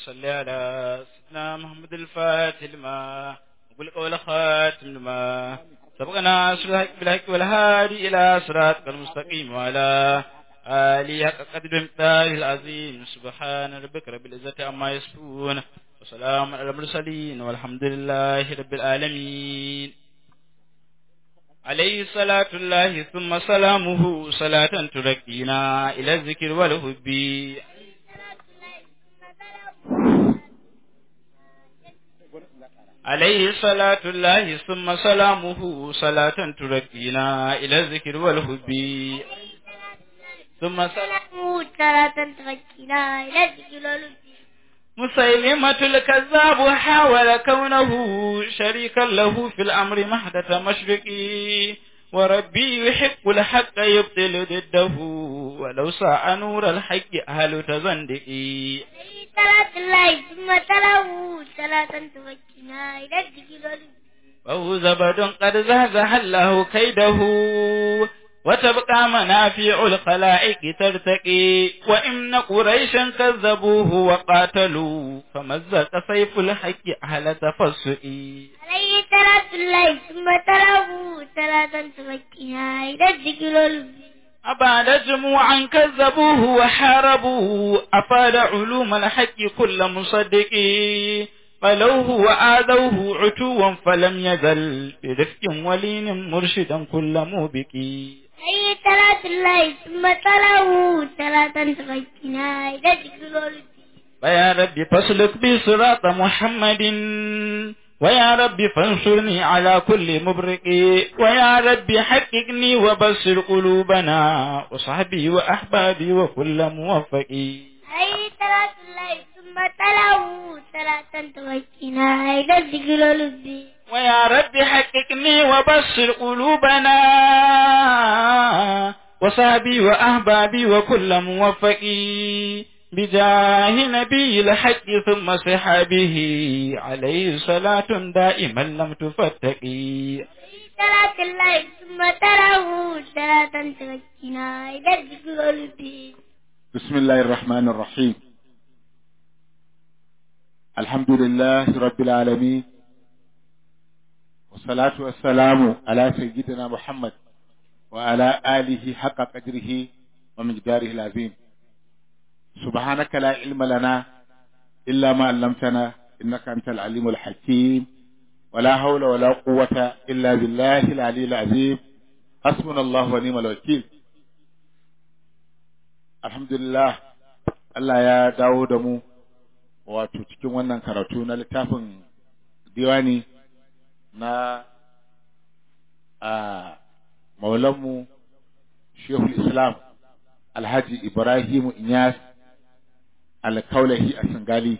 صل على سيدنا محمد الفاتح لما وقل قول خاتم لما سبقنا أسر الحق بالحق والهادي إلى صراطك المستقيم وعلى آله حق قدر مقداره العظيم سبحان ربك رب العزة عما يصفون وسلام على المرسلين والحمد لله رب العالمين عليه صلاة الله ثم سلامه صلاة تركينا إلى الذكر والحب عليه صلاة الله ثم سلامه صلاة تركينا إلى الذكر والحب ثم سلامه صلاة تركينا إلى الذكر والحب مسيلمة الكذاب حاول كونه شريكا له في الأمر محدة مشرقي وربي يحق الحق يبطل ضده ولو ساء نور الحق أهل تزندقي عليه صلاة الله ثم تلاه صلاة تركينا إلى الذكر والحب وهو زبد قد زهزه الله كيده وتبقى منافع الخلائق ترتقي وإن قريشا كذبوه وقاتلوا فمزق سيف الحق أهل تفسئي عليه صلاة الله ثم تلاه صلاة تركينا إلى الذكر والحب أبعد جموعا كذبوه وحاربوا أفاد علوم الحق كل مصدق فلوه وآذوه عتوا فلم يزل برفق ولين مرشدا كل موبق عليه صلاة الله ثم تلاه صلاة تركينا إلى الذكر والحب ويا رب فاسلك بي صراط محمد ويا رب فانصرني على كل مبرق ويا رب حققني وبصر قلوبنا وصحبي وأحبابي وكل موفق عليه صلاة الله ثم تلاه صلاة تركينا إلى الذكر والحب ويا رب حققني وبصر قلوبنا وصحبي وأحبابي وكل موفق بجاه نبي الحق ثم صحابه عليه صلاة دائما لم تفتقي عليه صلاة الله ثم تلاه صلاة تركينا إلى الذكر والحب بسم الله الرحمن الرحيم الحمد لله رب العالمين والصلاة والسلام على سيدنا محمد وعلى آله حق قدره ومقداره العظيم سبحانك لا علم لنا إلا ما علمتنا إنك أنت العليم الحكيم ولا حول ولا قوة إلا بالله العلي العظيم حسبنا الله ونعم الوكيل alhamdulillah Allah ya dawo da mu wato cikin wannan karatu na littafin diwani na a maulanmu shehul islam alhaji ibrahimu inyas alkaulahi a singali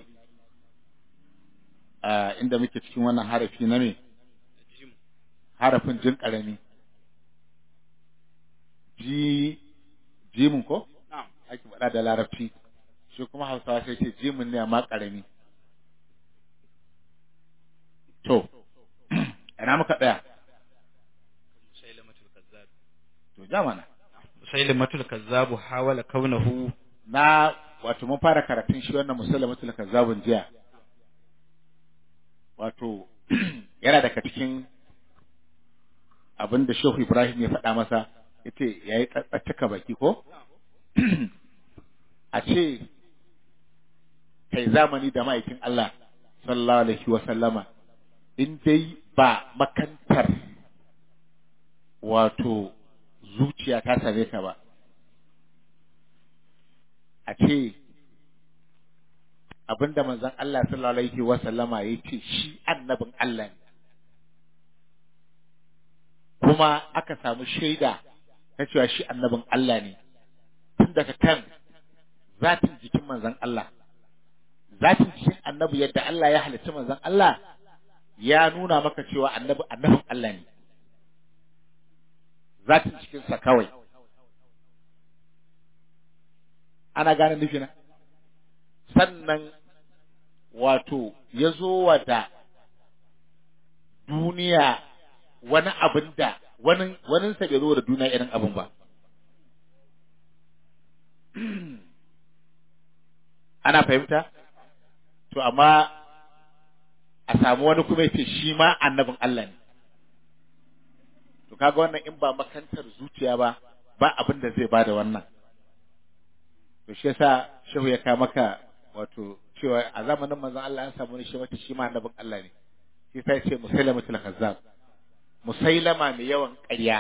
a inda muke cikin wannan harafi na me harafin jin karami ji jimin ko ake faɗa da larabci shi kuma hausawa sai ce jimin ne amma ƙarami to ina muka tsaya to ja mana musailamatul kazzabu hawala kaunahu na wato mun fara karatun shi wannan musallamatul kazzabun jiya wato yana daga cikin abin da Shehu Ibrahim ya faɗa masa yace yayi tsatsaka baki ko a ce kai zamani da ma'aikin Allah sallallahu alaihi wa sallama in dai ba makantar wato zuciya ta same ka ba a ce abinda manzon Allah sallallahu alaihi wa sallama ya ce shi annabin Allah ne kuma aka samu shaida na cewa shi annabin Allah ne tun daga kan zatin jikin manzon Allah zatin jikin annabi yadda Allah ya halitta manzon Allah ya nuna maka cewa annabi annabin Allah ne zatin jikinsa kawai ana gane nufina sannan wato ya zo wa da duniya wani abin da wani waninsa bai zo da duniya irin abin ba ana fahimta to amma a samu wani kuma yace shi ma annabin Allah ne to kaga wannan in ba makantar zuciya ba ba abin da zai bada wannan to shi yasa shehu ya ka maka wato cewa a zamanin manzon Allah an samu ne shi mata shi ma annabin Allah ne shi sai ce musailamatul kazzab musailama mai yawan ƙarya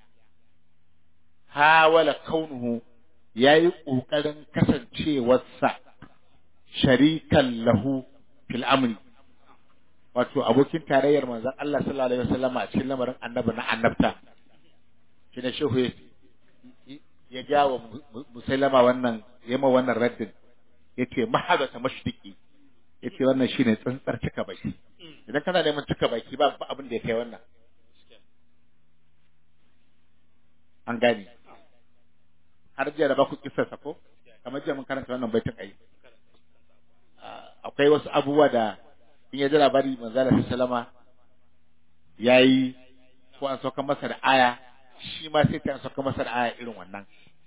hawala kaunuhu yayi kokarin kasancewarsa sharikan lahu fil amri wato abokin tarayyar manzon Allah sallallahu alaihi wasallam a cikin lamarin annabi na annabta shi ne shehu ya jawo musailama wannan yama wannan raddin yace mahadata mashdiki yace wannan shine tsantsar cika baki idan kana neman cika baki ba abin da ya kai wannan an gane har jiya da ba ku kissarsa ko kamar jiya mun karanta wannan baitin ai akwai wasu abubuwa da in ya ji labari manzala sallama yayi ko an sauka masa da aya shi ma sai ta an sauka masa da aya irin wannan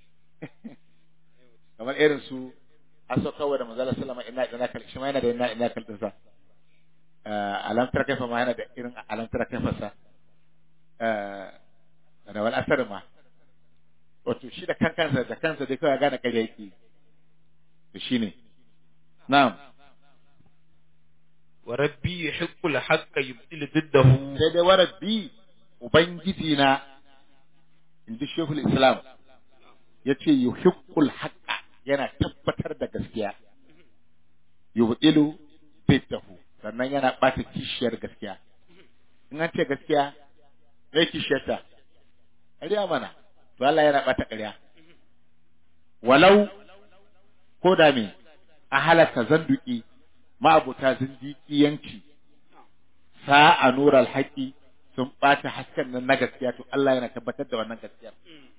kamar irin su an sauka wa da manzala sallama ina ina kal shi ma yana da ina ina kal din sa alam tara kaifa ma yana da irin alam tara kaifa sa da wal asar ma wato shi da kankansa da kansa dai kawai gane kare yake to shine na'am wa rabbi yuhiqqul haqqa yubtil diddahu sai dai wa rabbi ubangiji na inji shehul islam yace yuhiqqul haqqa yana tabbatar da gaskiya yubtilu diddahu sannan yana bata kishiyar gaskiya in an ce gaskiya zai kishiyarta ƙarya mana to Allah yana bata ƙarya walau ko da me a halaka zanduki ma'abuta zindiƙiyanci sa'a nural haƙi sun ɓata hasken nan na gaskiya to Allah yana tabbatar da wannan gaskiya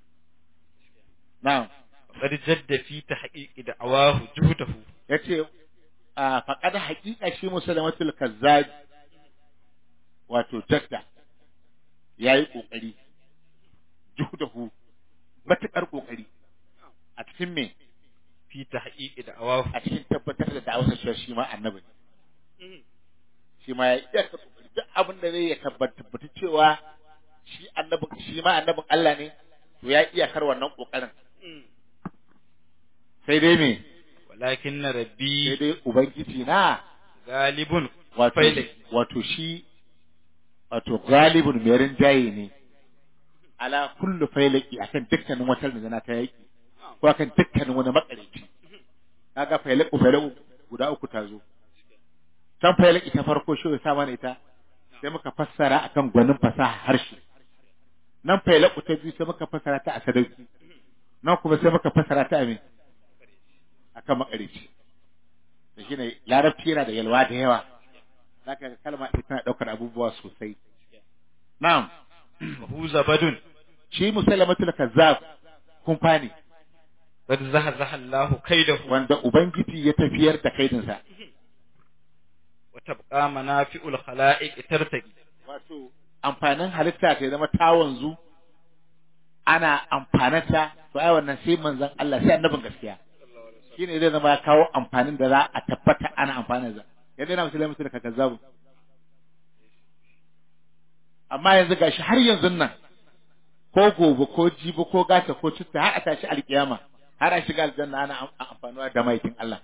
na'am qad jadda fi tahqiqi da'awahu juhdahu yace a faqad haqiqa shi musulmatul kazzab wato jadda yayi kokari juhdahu matukar kokari a cikin me fi tahqiqi da'awahu a cikin tabbatar da da'awar cewa shi ma annabi ne shi ma ya iya ka kokari duk abin da zai ya tabbata cewa shi annabin shi ma annabin Allah ne to ya iya kar wannan kokarin sai dai me walakin rabbi sai dai ubangiji na galibun wato failak wato shi wato galibun mai rinjaye ne ala kullu failaki akan dukkanin wata rinjana ta yaki ko akan dukkanin wani makareci kaga failaku failaku guda uku ta zo can failaki ta farko shi ya sa mana ita sai muka fassara akan gwanin fasaha harshe nan failaku ta biyu sai muka fassara ta a sadauki nan kuma sai muka fassara ta a me akan makareci da shine larabci yana da yalwa da yawa zaka ga kalma ita tana daukar abubuwa sosai na'am hu zabadun shi musalamatul kazzab kun fani qad zahazaha Allahu kaidahu wanda ubangiji ya tafiyar da kaidinsa wa tabqa manafi'ul khala'iq tartaqi wato amfanin halitta ta zama ta wanzu ana amfanarta to ai wannan sai manzon Allah sai annabin gaskiya shine zai zama ya kawo amfanin da za a tabbata ana amfanin sa yadda yana musulmi da kazzabu amma yanzu gashi har yanzu nan ko gobe ko jibi ko gata ko citta har a tashi alkiyama har a shiga aljanna ana am- amfanuwa da maikin Allah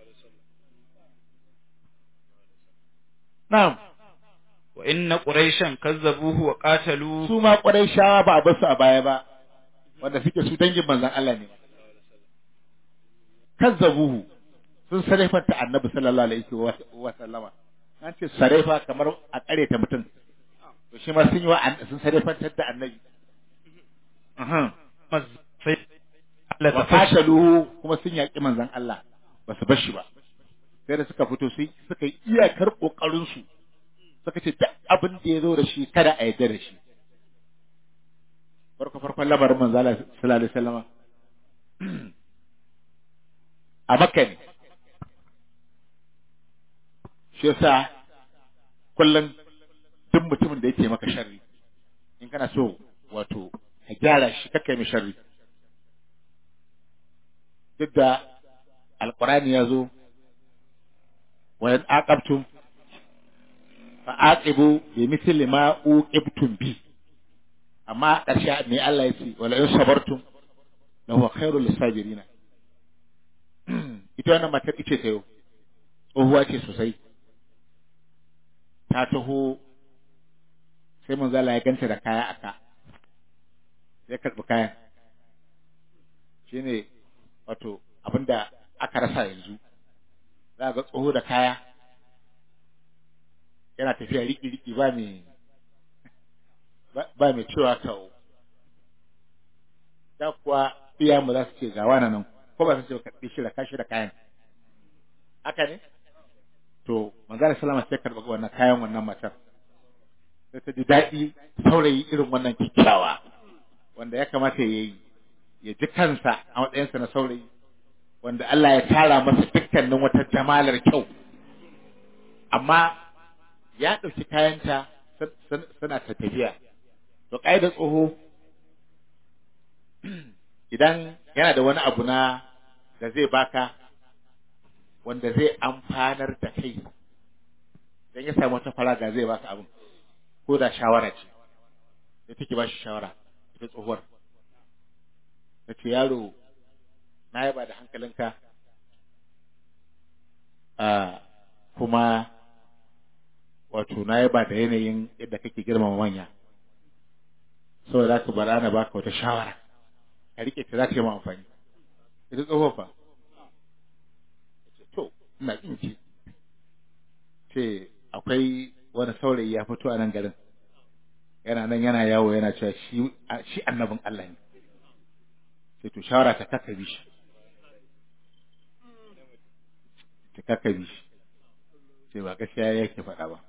na'am wa inna quraishan kazzabuhu wa qatalu su ma shawa ba a basu a baya ba wanda suke su dangin manzon Allah ne kazzabuhu sun sarrafanta annabi sallallahu alaihi wa wa sallama an ce sarrafa kamar a kare ta mutum to shi ma sun yi wa an- sun sarrafantar da annabi Aha. maz- sai Allah wa ta fashi qataluhu kuma sun yaki manzon Allah ba su bar shi ba sai da suka fito sai suka yi iyakar kokarin su suka ce duk abin da ya zo da shi kada a yarda da shi farko farkon lamarin manzo Allah sallallahu alaihi wasallama a Makka ne shi yasa kullum duk mutumin da yake maka sharri in kana so wato ka gyara shi kakka mai sharri duk da alqur'ani ya zo wa in aqabtum fa aqibu bi mithli ma uqibtum bi amma a ƙarshe ne Allah ya ce wala in sabartum la huwa khairul lisabirin ita wannan matar ice ta yau tsohuwa ce sosai ta taho sai mun zala ya ganta da kaya aka ya karɓi kayan shine wato abinda aka rasa yanzu za ga tsoho da kaya yana tafiya riki-riki ba mai ba mai cewa kawo da kuwa iya mu za su ce ga wani nan ko ba su ce karɓi shi da kashi da kayan haka ne to manzara salama sai karɓi wannan kayan wannan matar sai ta ji daɗi saurayi irin wannan kyakkyawa wanda ya kamata ya yi ya ji kansa a matsayinsa na saurayi wanda Allah ya tara masa dukkanin wata jamalar kyau amma ya ɗauki kayanta suna ta tafiya to ƙa'idar tsoho idan yana da wani abu na da zai baka wanda zai amfanar da kai idan ya samu wata faraga zai baka abin ko da shawara ce da take ba shi shawara ita tsohuwar ta ce yaro na yaba da hankalinka a kuma wato na yaba da yanayin yadda kake girmama manya saboda za ka bara na baka wata shawara ka rike ta za ta yi ma amfani ita tsohuwar fa to ina kinki ce akwai wani saurayi ya fito a nan garin yana nan yana yawo yana cewa shi shi annabin Allah ne sai to shawara ta kaka bi shi ta kaka bi shi sai ba gaskiya yake faɗa ba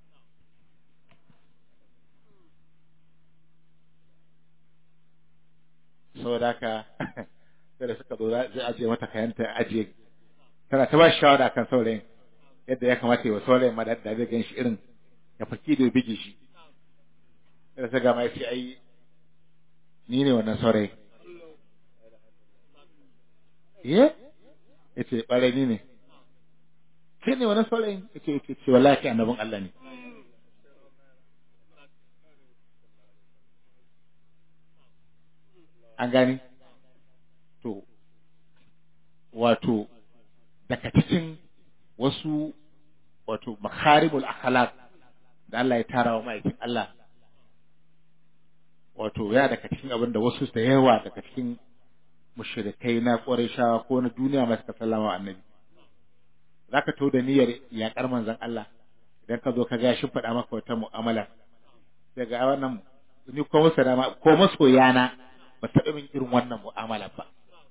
saboda haka sai da suka zo zai ajiye mata kayanta ajiye tana ta ba shi shawara kan saurayin yadda ya kamata yi wa saurayin ma da zai gan shi irin ya faki da bige shi da ta gama ya ce ai ni ne wannan saurayi ye ya ce ɓarai ni ne kai ne wannan saurayin ya ce ya ce wallahi kai annabin Allah ne an gani to wato daga cikin wasu wato makharibul akhlaq da Allah ya tara wa ma'aikin Allah wato ya daga cikin abin da wasu da yawa daga cikin mushrikai na Qurayshawa ko na duniya masu sallama annabi zaka to da niyyar yaƙar manzon Allah idan ka zo ka ga shi faɗa maka wata mu'amala daga wannan ni ko masana ko masoyana ba taɓa min irin wannan mu'amala ba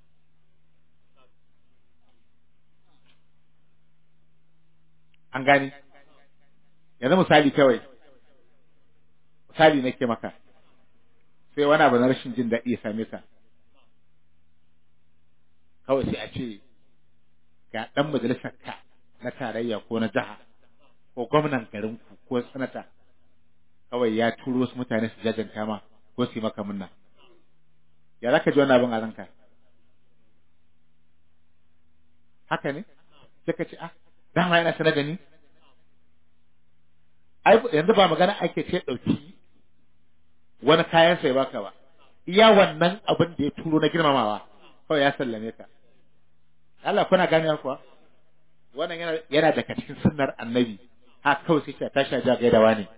an gani yanzu misali kawai misali nake maka sai wani abu na rashin jin daɗi ya same ka kawai sai a ce ga ɗan majalisar ka na tarayya ko na jiha ko gwamnan garinku ko sanata kawai ya turo su mutane su jajanta ma ko su yi maka munna ya za ka ji wannan abin a ranka haka ne sai ka ce ah dama yana sanar da ni ai yanzu ba magana ake ce ɗauki wani kayan sai baka ba iya wannan abin da ya turo na girmamawa kawai ya sallame ka Allah kuna gane kuwa wannan yana yana daga cikin sunnar annabi ha kawai sai ta tashi ja gaidawa ne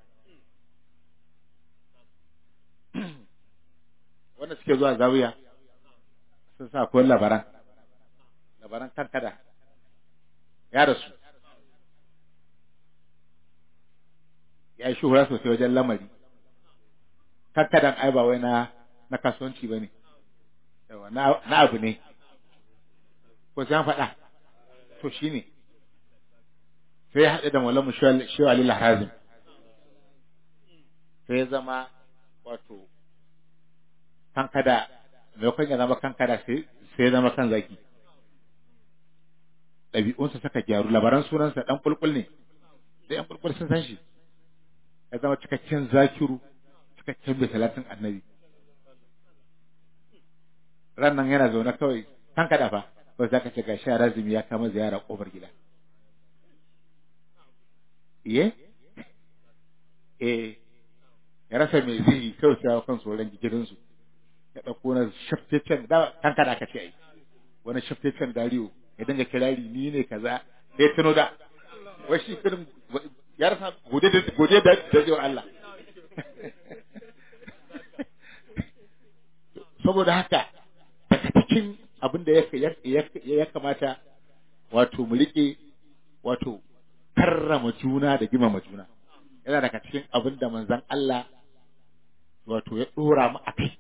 wanda suke zuwa zawiya sun sa ko labaran labaran kankada ya rasu ya yi shuhura sosai wajen lamari kankadan ai ba wai na na kasuwanci ba ne na abu ne ko sai an faɗa to shi ne sai ya haɗe da malamu shewa alila hazim sai ya zama wato kankada maimakon ya zama kankada sai ya zama kan zaki ɗabi'unsa suka gyaru labaran sunansa ɗan ƙulƙul ne da ɗan ƙulƙul sun san shi ya zama cikakken zakiru cikakken bai talatin annabi ran nan yana zaune kawai kan kada fa ba za ka ce ga sha razumi ya kama ziyara kofar gida iye eh ya rasa mai zai yi kawai sai kan tsoron gidansu ya ɗauko na shaftacen da kanka da aka ce ai wani shaftacen dariyo ya dinga kirari ni ne kaza sai tuno da wai shi irin ya rasa gode da gode da da Allah saboda haka daga cikin abin da ya kamata wato mu rike wato karrama juna da girmama juna yana daga cikin abin da manzon Allah wato ya dora mu a kai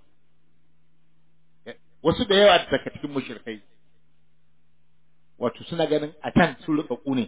wasu da yawa daga cikin mushrikai wato suna ganin a can sun rika ne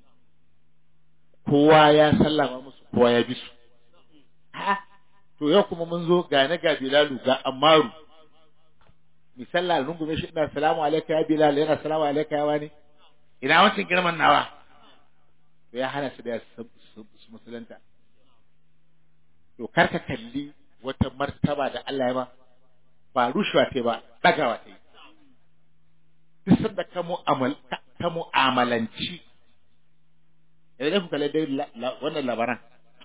kowa ya sallama musu kowa ya bi su a'a to yau kuma mun zo ga na ga Bilalu ga Ammaru misalla rungume shi ina salamu alaika ya Bilal yana salamu alaika ya wani ina wancan girman nawa to ya hana su da su musulunta to karka kalli wata martaba da Allah ya ba ba rushewa ta ba dagawa ta yi duk sanda ka mu'amal ka mu'amalanci idan ku kalle dai wannan labaran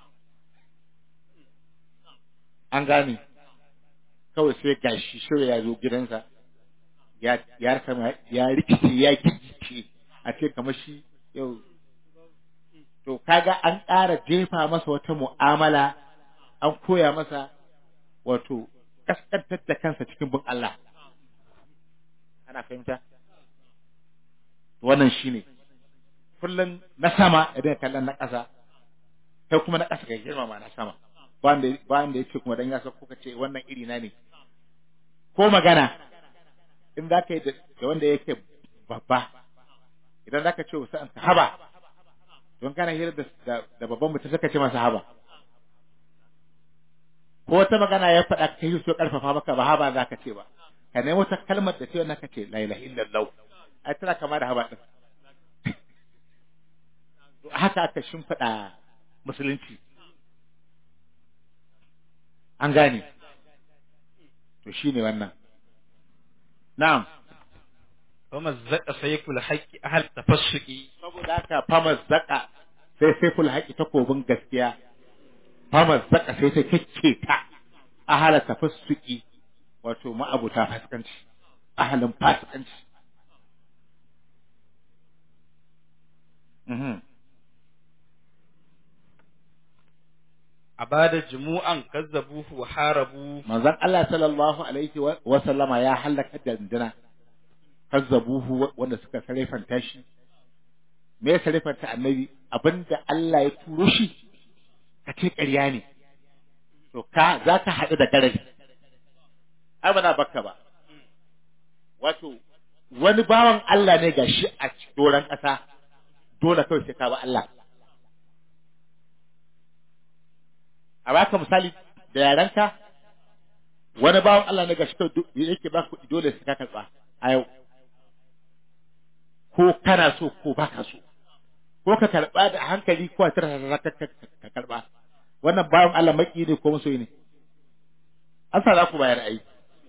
an gane kawai sai gashi shirya ya zo gidansa ya ya kama ya rikice ya gigice a ce kamar shi yau to kaga an ƙara jefa masa wata mu'amala an koya masa wato kaskantar da kansa cikin bin Allah ana fahimta wannan shine kullum na sama idan kallon na ƙasa kai kuma na ƙasa kai girmama na sama ba wanda ya ce kuma dan ya sauko ka ce wannan iri na ne ko magana in za ka yi da wanda yake babba idan za ka ce wasu an haba don kana hira da babban mutum suka ce masa haba ko wata magana ya faɗa ka yi so ƙarfafa maka ba haba za ka ce ba ka nemo wata kalmar da ce wannan ka ce la ilaha illallah ai tana kama da haba din haka aka shimfiɗa musulunci an gane to shine wannan na'am فمزق سيف الحق أهل تفسقي saboda haka famazzaka sai saiful haƙi takobin gaskiya famazzaka sai ta kicce ta ahala tafassuki wato ma'abuta fasikanci ahalin fasikanci mhm abada jumu'an kazzabuhu wa harabu manzon Allah sallallahu alaihi wa wa sallama ya halaka dandana kazzabuhu wanda suka sarefanta shi me ya sarefanta annabi abinda Allah ya turo shi ka ce ƙarya ne to ka za ka haɗu da garari ai ba na bakka ba wato wani bawan Allah ne ga shi a doron ƙasa dole kawai sai ka ba Allah a baka misali da yarenka wani bawan Allah ne ga shi kawai yake ba kuɗi dole sai ka karɓa a yau ko kana so ko baka so ko ka karɓa da hankali ko a tara ka karɓa wannan bawan Allah maki ne ko masoyi ne an sa za ku bayar ai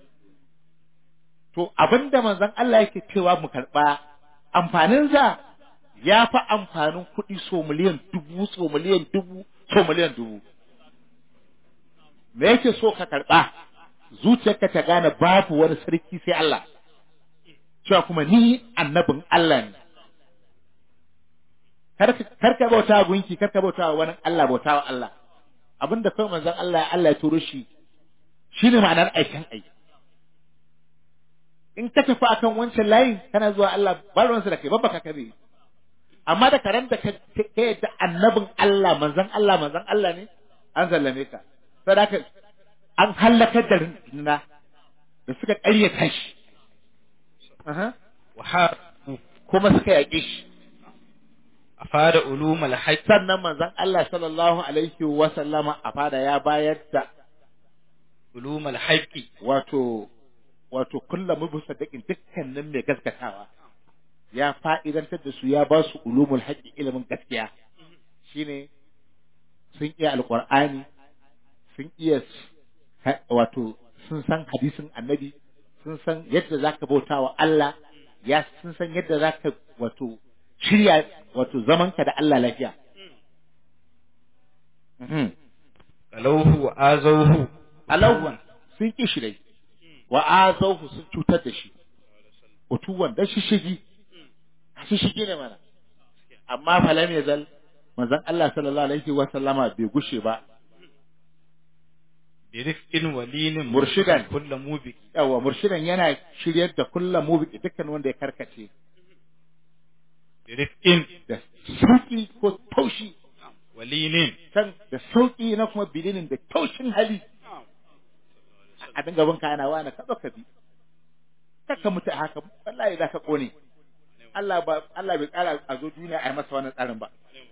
to abinda manzon Allah yake cewa mu karɓa amfanin sa ya fi amfanin kuɗi so miliyan dubu so miliyan dubu so miliyan dubu me yake so ka karɓa zuciyarka ta gane babu wani sarki sai Allah cewa kuma ni annabin Allah ne kar ka bauta gunki kar ka bauta wani Allah bauta wa Allah abinda kai manzon Allah Allah ya turo shi shine ma'anar aikin aiki in ka tafi akan wancan layin kana zuwa Allah ba ruwansa da kai babba ka kabe amma da karen da ka yadda annabin Allah manzon Allah manzon Allah ne an sallame ka sadaka an halakar da rinduna da suka ƙaryata shi wa harabu kuma suka yaƙe shi afada ulumul haqq sannan manzon Allah sallallahu alaihi wa sallama a fada ya bayar da ulumul haqqi wato wato kullum musaddiqin dukkanin mai gaskatawa ya fa'idantar da su ya ba su ulumul haqqi ilimin gaskiya shine sun iya alqur'ani sun iya wato sun san hadisin annabi sun san yadda zaka bauta wa Allah ya sun san yadda zaka wato shirya wato zamanka da Allah lafiya Mhm. qalawhu wa azawhu alau sun ki shi dai wa azawhu sun cutar da shi utuwan da shi shigi shi shigi ne mana amma falam yazal manzon Allah sallallahu alaihi wa sallama bai gushe ba bi rifqin walinin Murshidan. kullu mubi yawa murshidan yana shiryar da kullum mu dukkan wanda ya karkace bi rifqin da sauki ko taushi walinin can da sauki na kuma bilinin da taushin hali a dinga bin kana wani ka ka bi kaka mutu a haka wallahi za ka kone Allah ba Allah bai tsara a zo duniya a yi masa wannan tsarin ba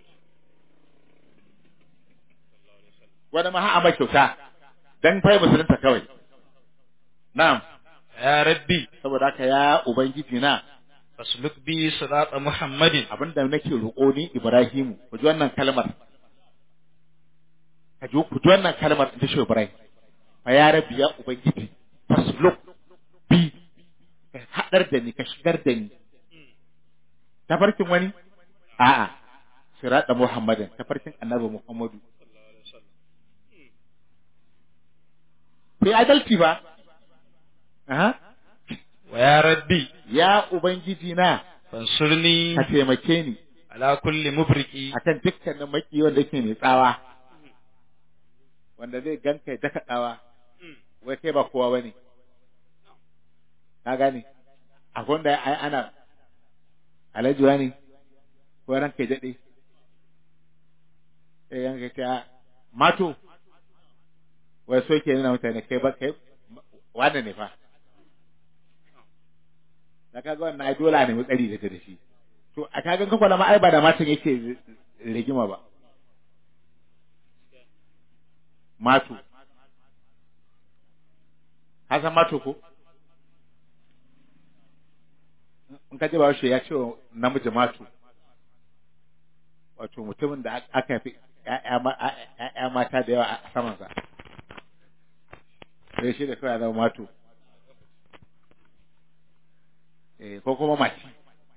wani ma ha'a mai kyauta dan fai musulunta kawai na'am ya rabbi saboda haka ya ubangiji na fasluk bi sirata muhammadin abinda nake roƙo ni Ibrahimu ku ji wannan kalmar ka ji ku ji wannan kalmar ta shi Ibrahim fa ya rabbi ya ubangiji fasluk bi ka hadar da ni ka shigar da ni tafarkin wani a'a sirata Muhammadin tafarkin annabi Muhammadu sai adalci ba aha wa ya rabbi ya ubangiji na fansurni ka taimake ni ala kulli mubriki akan dukkanin maki wanda yake mai tsawa wanda zai ganka ya daka tsawa wai kai ba kowa bane ka gane a gwanda ai ana alajuwa ne ko ranka ya daɗe sai yanka ta mato wai so ke nuna mutane kai ba kai wannan ne fa da kaga wannan ai dole ne mutsari da ta da shi to a kagan kafa na ai ba da matan yake rigima ba mato ka san mato ko in ka ji ba shi ya ce wa namiji mato wato mutumin da aka fi ‘ya'ya mata da yawa a samansa sai shi da kawai zama mato eh ko kuma mace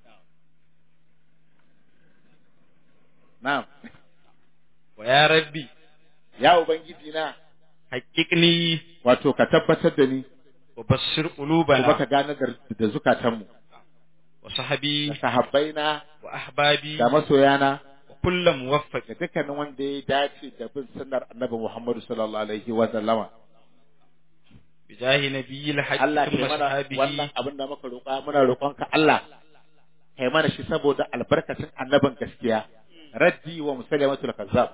na'am wa ya rabbi ya ubangiji na haqiqni wato ka tabbatar da ni wa bassir kuma qulubana ka gane da da zukatanmu wa sahabi da sahabbaina wa ahbabi da masoyana wa kullu muwaffaq da dukkanin wanda ya dace da bin sunnar annabi Muhammadu sallallahu alaihi wa sallama bi jahi nabiyil haqq Allah kai thumma mana sahabihi wannan abin da muka roƙa muna roƙonka Allah kai mana shi saboda albarkacin annabin gaskiya raddi wa musallamatul kazzab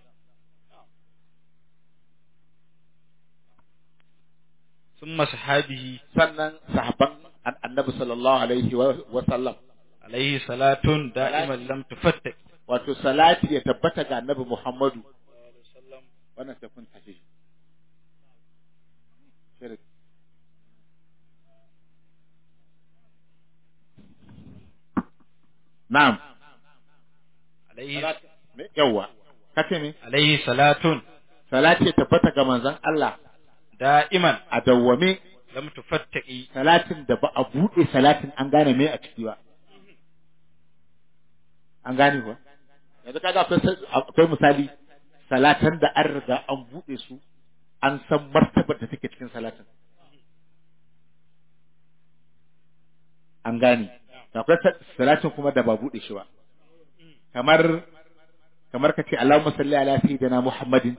thumma sahabihi sannan sahabban an- annabi sallallahu alaihi wa wa sallam alayhi salatun da'iman lam tufattak wato salati ya tabbata ga annabi Muhammadu wannan sai kun tafi Shirik. Na'am. alayhi Me yawa. Kace me? alayhi salatun Salati ya tabbata ga manzon Allah da'iman a dawwame lam tufattaki salatin da ba a buɗe salatin an gane me a ciki ba. An gane ba? Yanzu kaga akwai sa- akwai misali salatan da an riga an buɗe su an san martabar da take cikin salatin. An gane. Akwai sa- salatin kuma da ba buɗe shi ba. Kamar kamar ka ce Allahumma salli ala sayyidina Muhammadin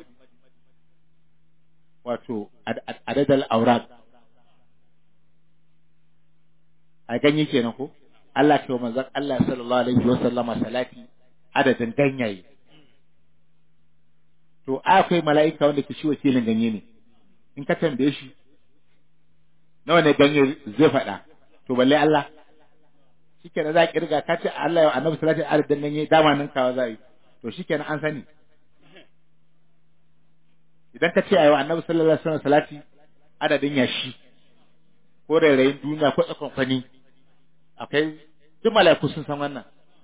wato ad- ad- adadal aurad a ganye kenan ko Allah ke wa manzon Allah sallallahu alaihi wa sallama salati adadin ganyaye to akwai mala'ika wanda ke shi wakilin ganye ne in ka tambaye shi nawa ne ganye zai faɗa to balle Allah shikenan za a kirga ka ce Allah ya annabi salati adadin ganye dama nan kawa za a yi to shikenan an sani idan ka ce ayo annabi sallallahu alaihi wasallam salati adadin yashi ko rairayin duniya ko tsakon kwani akwai duk mala'iku sun san wannan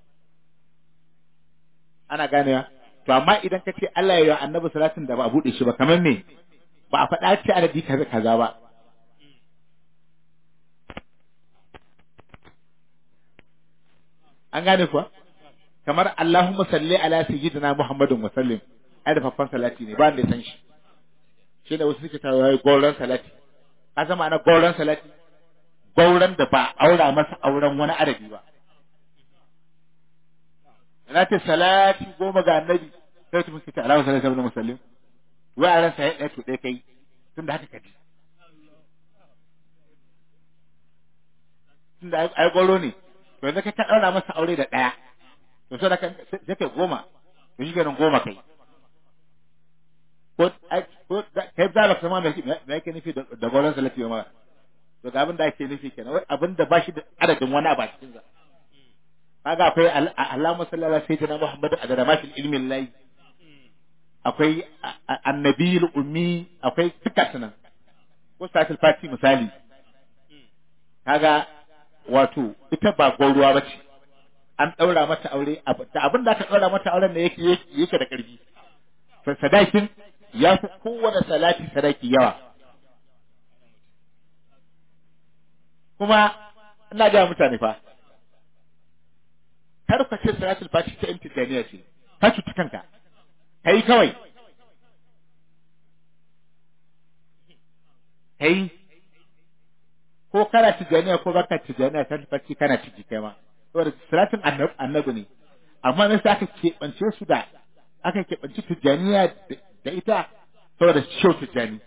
ana ganewa to amma idan ka ce Allah ya yi annabi salatin da ba a bude shi ba kamar me ba a faɗa ce adadi kaza kaza ba an gane kuwa kamar Allahumma salli ala sayyidina Muhammadin wa sallim ai da faffan salati ne ba da ya san shi shi da wasu suke tawo yayi gauran salati ka zama ana gauran salati gauran da ba aura masa auren wani adadi ba ina ce salati goma ga annabi sai mutum ke ta alama salati ibn muslim wai a ransa ya ɗaya to ɗaya kai tunda haka kaji tunda ai goro ne to yanzu kai ka ɗaura masa aure da ɗaya to sai da kan sai kai goma to shi ganin goma kai ko ko kai da ba kuma me yake nufi da goron salati ma to ga abin da ake nufi kenan wai abin da ba shi da adadin wani abu a cikin sa kaga akwai Allahumma salli ala sayyidina Muhammad adada ma fil ilmi lillahi akwai annabiyul ummi akwai duka sunan ko satil fati misali kaga wato ita ba gauruwa ba ce an ɗaura mata aure da abin da aka ɗaura mata auren da yake yake da ƙarfi sadakin ya fi kowane salati sadaki yawa kuma ina ga mutane fa kar ka ce salatul fati ta imtidaniya ce ka cuci kanka kai kawai kai ko kana tijaniya ko baka tijaniya salatul fati kana ciki kai ma saboda salatin annabi ne amma me sai aka keɓance su da aka keɓance tijaniya da ita saboda shau tijani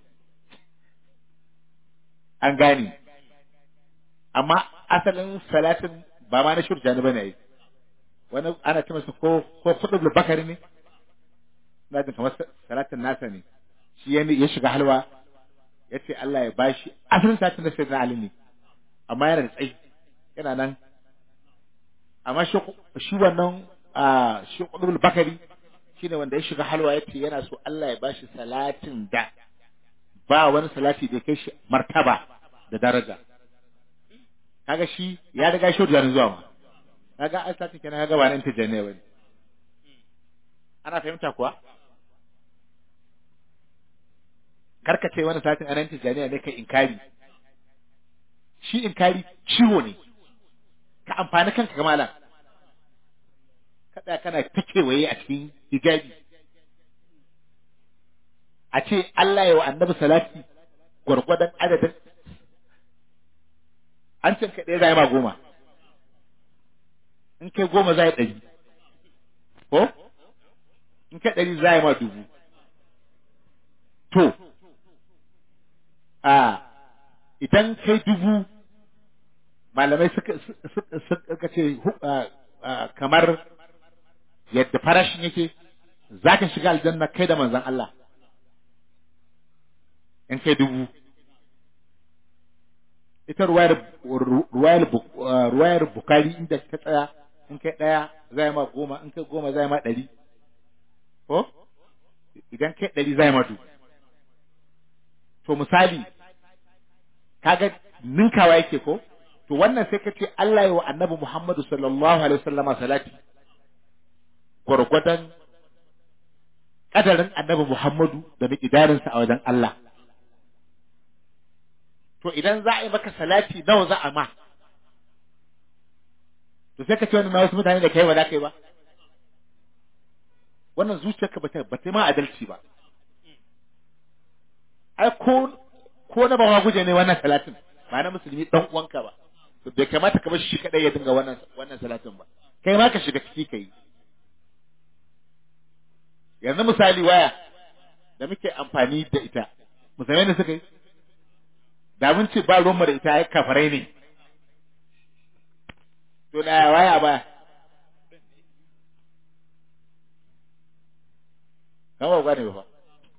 an gane amma asalin salatin ba ma na shau tijani bane ai wani ana ce masa ko ko kudu bakari ne na jin kamar salatin nasa ne shi ya shiga halwa ya ce Allah ya bashi asalin salatin da sai na Ali ne amma yana da tsayi yana nan amma shi wannan shi kudul bakari shi ne wanda ya shiga halwa ya ce yana so Allah ya bashi salatin da ba wani salati da kai shi martaba da daraja kaga shi ya riga shi da zuwa ma kaga ai salatin kenan kaga ba nan ta janne bane ana fahimta kuwa karka ce wani salatin anan ta janne ne kai inkari shi inkari ciwo ne ka amfani kanka ga malam kada kana ta kewaye a cikin hijabi a ce Allah ya wa annabi salati gwargwadon adadin an cin kaɗai zai ma goma in kai goma zai ɗari ko in kai ɗari zai ma dubu to a idan kai dubu malamai suka ce kamar yadda farashin yake za ka shiga aljanna kai da manzan Allah in kai dubu ita ruwayar bukari inda ka tsaya in kai ɗaya zai ma goma in kai goma zai ma ɗari ko idan kai ɗari zai ma dubu to misali kaga ninkawa yake ko to wannan sai ka ce Allah ya wa annabi Muhammadu sallallahu alaihi wasallama salati gwargwadon kadarin annabi Muhammadu da miƙidarinsa a wajen Allah to idan za a yi maka salati nawa za a ma to sai ka ce wannan na wasu mutane da kai ba za ka yi ba wannan zuciyarka ba ta ba ta ma adalci ba ai ko ko na ba guje ne wannan salatin ba na musulmi dan uwanka ba to bai kamata ka bar shi kadai ya dinga wannan wannan salatin ba kai ma ka shiga ciki kai yanzu misali waya da muke amfani da ita musamman da suka yi da mun ce ba ruwan da ita ya kafarai ne to da waya ba kama ba ne ba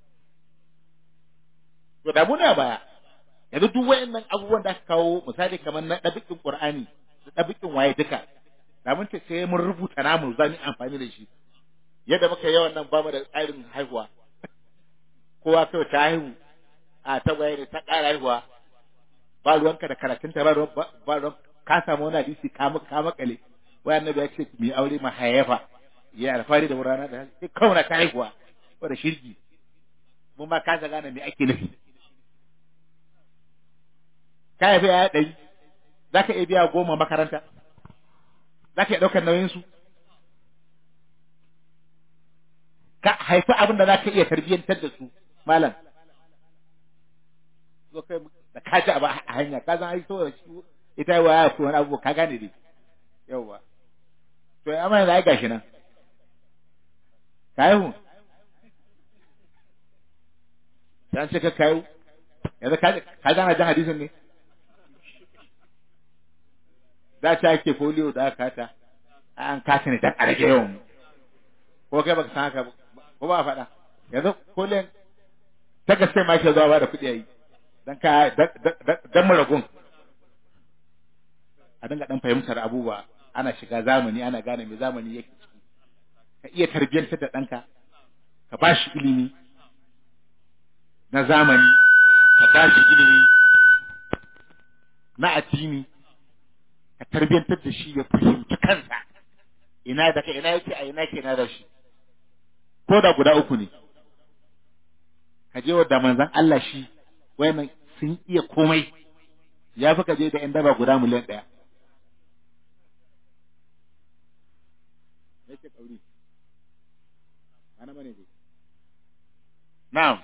to da muna baya yanzu duk wayannan abubuwan da aka kawo misali kamar na dabikin qur'ani da dabikin waye duka da mun ce sai mun rubuta namu za mu amfani da shi yadda muka yawan nan ba mu da tsarin haihuwa kowa kai ta haihu a ta waye ne ta ƙara haihuwa ba ruwanka da karatunta ba ruwan ba ruwan ka samu wani hadisi ka ka makale wai annabi ya ce mu aure ma hayafa ya alfari da wurana da sai kauna ta haihuwa ko da shirki mun ma ka gane me ake nufi ka haifi ya ɗari za ka iya biya goma makaranta za ka iya ɗaukar nauyinsu ka haifi abin da za ka iya tarbiyyantar da su malam zo kai da ka ji abu a hanya ka zan haiso da shi ita yi waya ko wani abu ka gane dai yauwa to ya amma yanzu ai gashi nan ka haihu dan ce ka kayu yanzu ka ka gana jan hadisin ne da ta ake folio da aka kata an kata ne dan a rage yawan mu ko kai baka san haka ba ko ba faɗa yanzu kullum ta gaske ma ke zuwa ba da kuɗi yayi dan ka dan maragun a dinga dan fahimtar abubuwa ana shiga zamani ana gane me zamani yake ciki ka iya tarbiyyantar da ɗanka ka ba shi ilimi na zamani ka ba shi ilimi na addini ka tarbiyyantar da shi ya fahimci kansa ina da ka ina yake a ina ke na da shi ko da guda uku ne ka je da manzon Allah shi wayannan sun iya komai ya fi ka je da 'yan daba guda miliyan ɗaya yake kauri ana mane dai na'am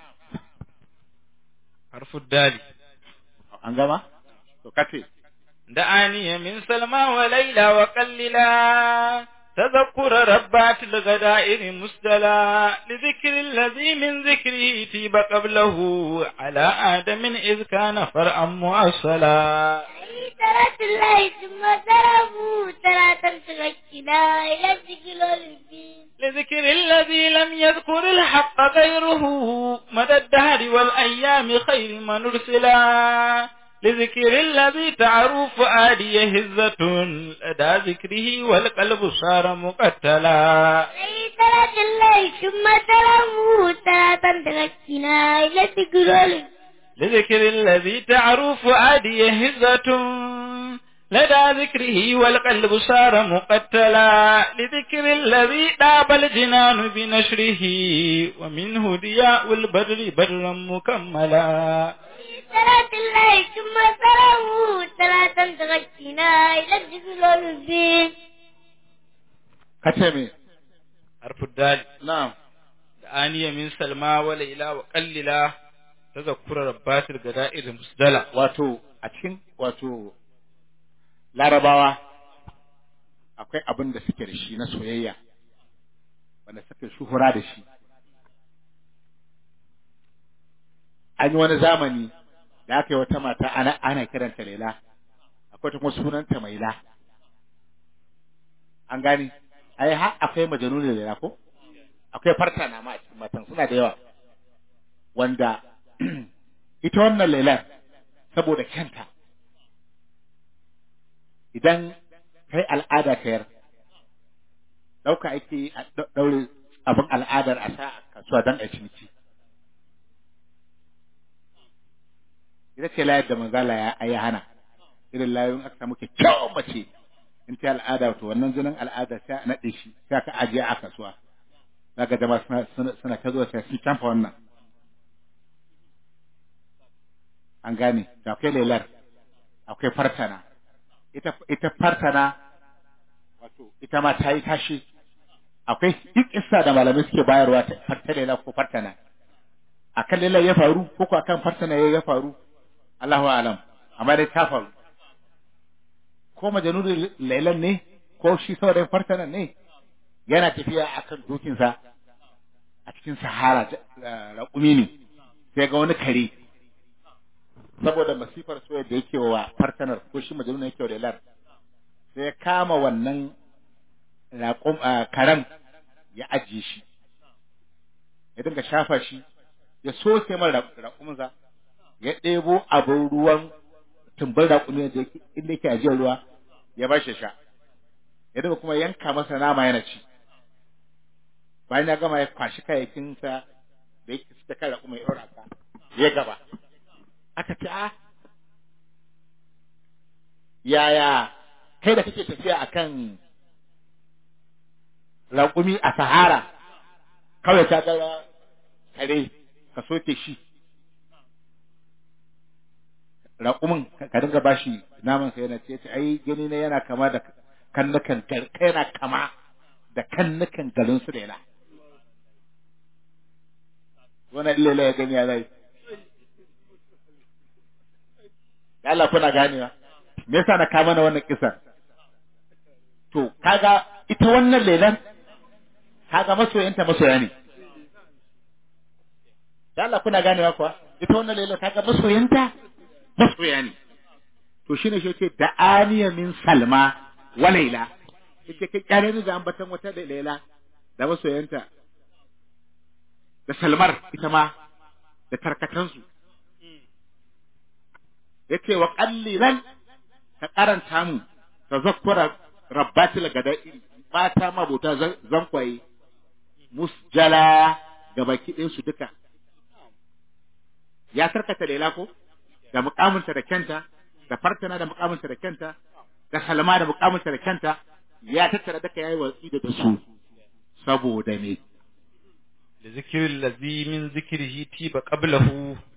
harfu dali an gama to kace دعاني من سلمى وليلى وقللا تذكر ربات الغدائر مسدلا لذكر الذي من ذكره تيب قبله على آدم إذ كان فرعا مؤصلا ترى الله ثم تراه ترى تمسكنا إلى الذكر والدين لذكر الذي لم يذكر الحق غيره مدى الدهر والأيام خير من أرسلا لذكر الذي تعرف آدي هزة لدى ذكره والقلب صار مقتلا ترى الله ثم تراه ترى تمسكنا إلى الذكر والدين لذكر الذي تعرف آدي هزة لدى ذكره والقلب صار مقتلا لذكر الذي طاب الجنان بنشره ومنه ضياء البدر بدرا مكملا ترى الله ثم تراه ترى تمسكنا إلى الذكر والدين kace me حرف الدال na'am آنية من سلمى وليلى وقللا تذكر ربات الغدائر مسدلا wato a cikin wato larabawa akwai abin da suke da shi na soyayya wanda suke shuhura da shi an yi wani zamani da aka yi wata mata ana, ana kiranta Laila akwai ta kuma sunanta Maila an gani ai har akwai majanun Laila ko akwai fartana ma a cikin matan suna da yawa wanda ita wannan Lailan saboda kyanta idan kai al'ada ka yar ɗauka ake a ɗaure abin al'adar a sa a kasuwa don a ciniki ita ce layar da manzala ya ya hana irin layoyin aka samu kyakkyawar mace in ta al'ada to wannan jinin al'ada sai a naɗe shi sai aka ajiye a kasuwa zaka jama'a suna suna suna ta zuwa sai sun canfa wannan an gane da akwai lelar akwai fartana ita ita fartana wato ita ma ta yi tashi akwai isa da malamai suke bayarwa ta farta lela ko fartana akan lela ya faru ko ko akan fartana ya faru Allahu alam amma dai ta faru ko majanun lailan ne ko shi saurayin fartana ne yana tafiya akan dokinsa a cikin sahara raƙumi ne sai ga wani kare saboda masifar soyayya da yake wa fartanar ko shi majaluna yake wa lailar sai ya kama wannan raƙum karen ya ajiye shi ya dinga shafa shi ya soke mara raƙuminsa ya ɗebo abin ruwan tumbin raƙumi da yake inda yake ajiyar ruwa ya ba shi sha ya dinga kuma yanka masa nama yana ci bayan ya gama ya kwashi kayayyakinsa da yake suka kai raƙumi ya ɗora ka ya gaba aka ce a yaya kai da kake tafiya akan raƙumi a sahara kawai ta gara kare ka soke shi raƙumin ka dinga bashi naman sa yana ce ai gani na yana kama da kannukan kai yana kama da kannukan garin su da yana wannan illela ya gani ya zai da Allah kuna ganewa me yasa na kama na wannan kisa to kaga ita wannan lelan kaga masoyanta masoya ne da Allah kuna ganewa kuwa ita wannan lelan kaga masoyanta masoya ne to shine shi ce da aniya min salma wa laila yace kai kyale ni da ambatan wata da laila da masoyanta da salmar ita ma da tarkatansu yace wa qallilan ka karanta mu tazakkura rabbatil gada'i mata mabuta zankwaye musjala gaba kidin su duka ya tarkata lela ko da mukaminta da kenta da fartana da mukaminta da kenta da salma da mukaminta da kenta ya tattara duka yayi watsi da su saboda me da zikirin lazi min zikirihi tiba qablahu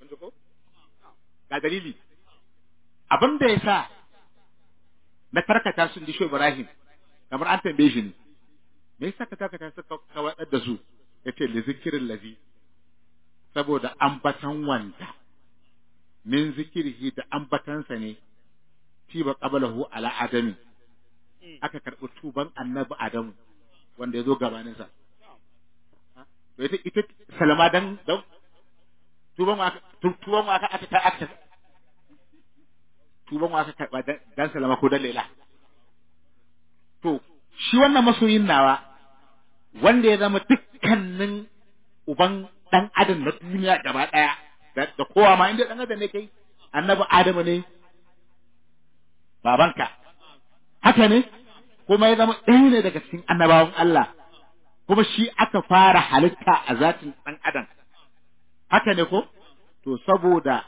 ga dalili abin da ya sa na karkata sun disho Ibrahim kamar an tambaye shi ne me yasa ka karkata su ka wadar da su yace li zikirin lazi saboda ambatan wanda min zikirihi da ambatansa ne tiba qablahu ala adami aka karɓi tuban annabi adamu wanda ya zo gabaninsa to ita ita salama dan dan tuban wa tuban wa aka aka aka tuban wa aka karba dan salama ko dan laila to shi wannan masoyin nawa wanda ya zama dukkanin uban dan adam na duniya gaba daya da kowa ma inda dan adam ne kai annabi adamu ne babanka haka ne kuma ya zama ɗaya ne daga cikin annabawan Allah kuma shi aka fara halitta a zatin ɗan adam haka ne ko to saboda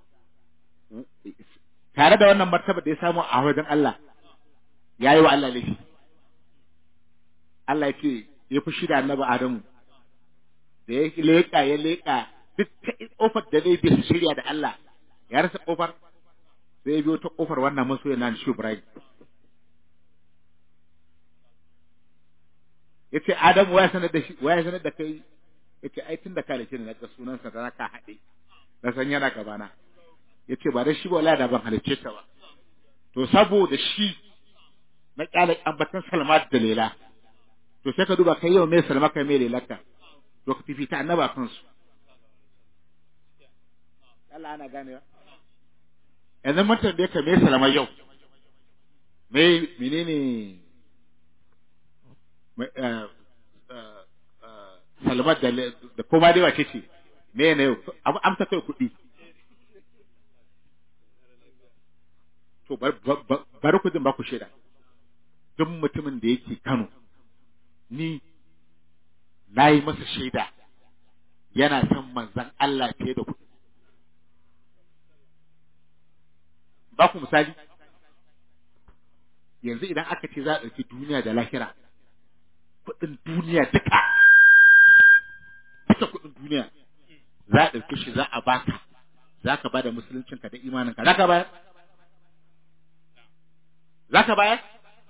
tare da wannan martaba da ya samu a wajen Allah ya yi wa Allah laifi Allah ya ce ya fi shida annabi Adamu da ya leƙa ya leƙa duk ta ƙofar da zai bi shirya da Allah ya rasa ƙofar sai ya biyo ta ƙofar wannan masoya na shi Ibrahim yace Adamu waya sanar da shi waya sanar da kai yace ai tun da kalace ne na ga sunansa da ka haɗe na san yana gabana yace ba da shi ba wallahi da ban halicce ta ba to saboda shi na kyale ambatan Salma da Lela to sai ka duba kai yau mai Salma kai mai Lelaka to ka fifita annaba kansu Allah ana ganewa yanzu mun tambaye ka mai Salma yau mai menene salmat da koma dai wace ce me ne yau amsa kai kuɗi to bari ku jin ba ku shaida duk mutumin da yake Kano ni na yi masa shaida yana son manzan Allah fiye da kuɗi ba ku misali yanzu idan aka ce za a ɗauki duniya da lahira kuɗin duniya duka duka kuɗin duniya za a ɗauke shi za a baka za ka bada musuluncinka da imaninka za ka bayar za ka bayar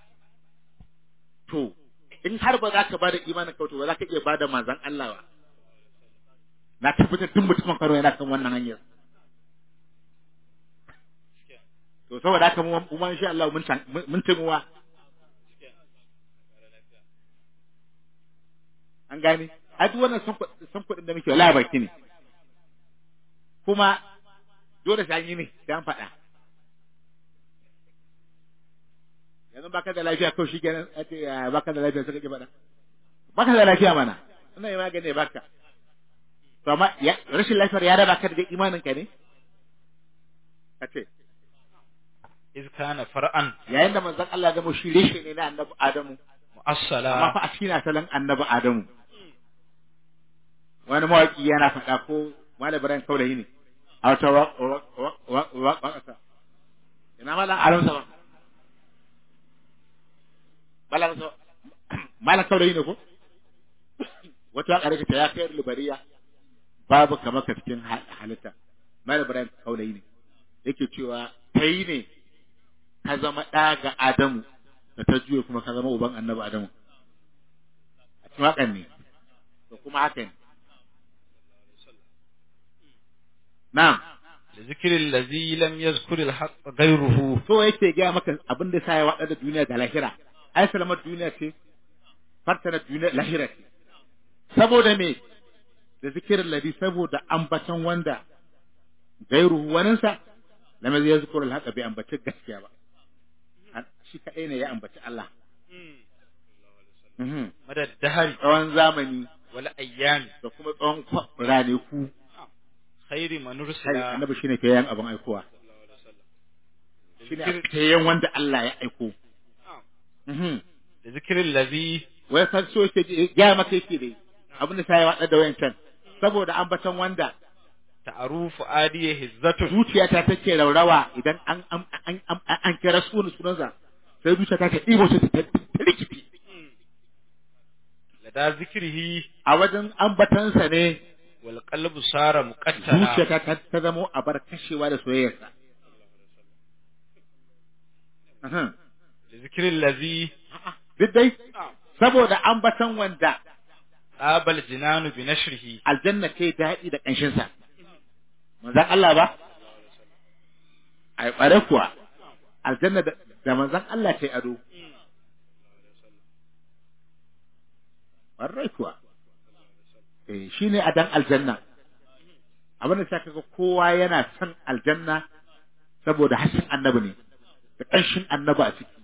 to in har ba za ka bada imanin ka to ba za ka iya bada manzan Allah ba na tabbatar duk mutumin karo yana kan wannan hanyar to saboda haka mu ma insha Allah mun mun timuwa an gane a duk wannan san kuɗin da muke wala baki ne kuma dole sai an yi ne sai an faɗa yanzu baka da lafiya kawai shi kenan baka da lafiya sai kake faɗa baka da lafiya mana ina yi magani baka to amma rashin lafiyar ya raba ka da imanin ka ne kace iz kana far'an yayin da manzon Allah ya zama shi reshe ne na annabi Adamu mu'assala amma fa a cikin asalin annabi Adamu wani mawaki yana faɗa ko Malam Ibrahim Kaulayi ne a wata waƙasa ina malam Adam sa ba malam sa malam Kaulayi ne ko wata waƙa da ta ya kai libariya babu kamar ka cikin halitta Malam Ibrahim Kaulayi ne yake cewa kai ne ka zama ɗa ga Adamu da ta juye kuma ka zama uban annabi Adamu a cikin waƙan ne to kuma haka ne na'am لذكر الذي لم يذكر الحق غيره so yake gaya maka abin da sa ya waɗa da duniya da lahira ai salamar duniya ce fartana duniya lahira ce saboda me da zikirin ladi saboda ambatan wanda gairu waninsa lam yazkuru al-haqa bai ambaci gaskiya ba An- shi kadai ne ya ambaci Allah Mhm. مدى الدهر tsawon zamani والأيام da kuma tsawon kwa- ranaku خير من kai أرسل annabi shine kayan abin aikowa shine kayan wanda Allah ya aiko Mhm. لذكر الذي wai san so yake ji- gaya maka yake dai abin da sai ya wada da wayancan saboda ambatan wanda تعروف آديه هزته zuciyata take raurawa idan an an an an, an kira sunan sunansa sai zuciyata ta ɗibo ta ta ta rikici لدى ذكره a wajen ambatansa ne والقلب صار مقتلا zuciyata ta, ta zamo a bar kashewa da soyayyarsa Ahan. لذكر الذي duk dai saboda ambatan wanda طاب الجنان بنشره aljanna ce daɗi da ƙanshinsa manzan Allah ba a ɓare kuwa aljanna da da manzan Allah ce ado ɓarai kuwa eh shi ne adan aljanna abin da sa kaga kowa yana son aljanna saboda hasken annabi ne da ƙanshin annabi a ciki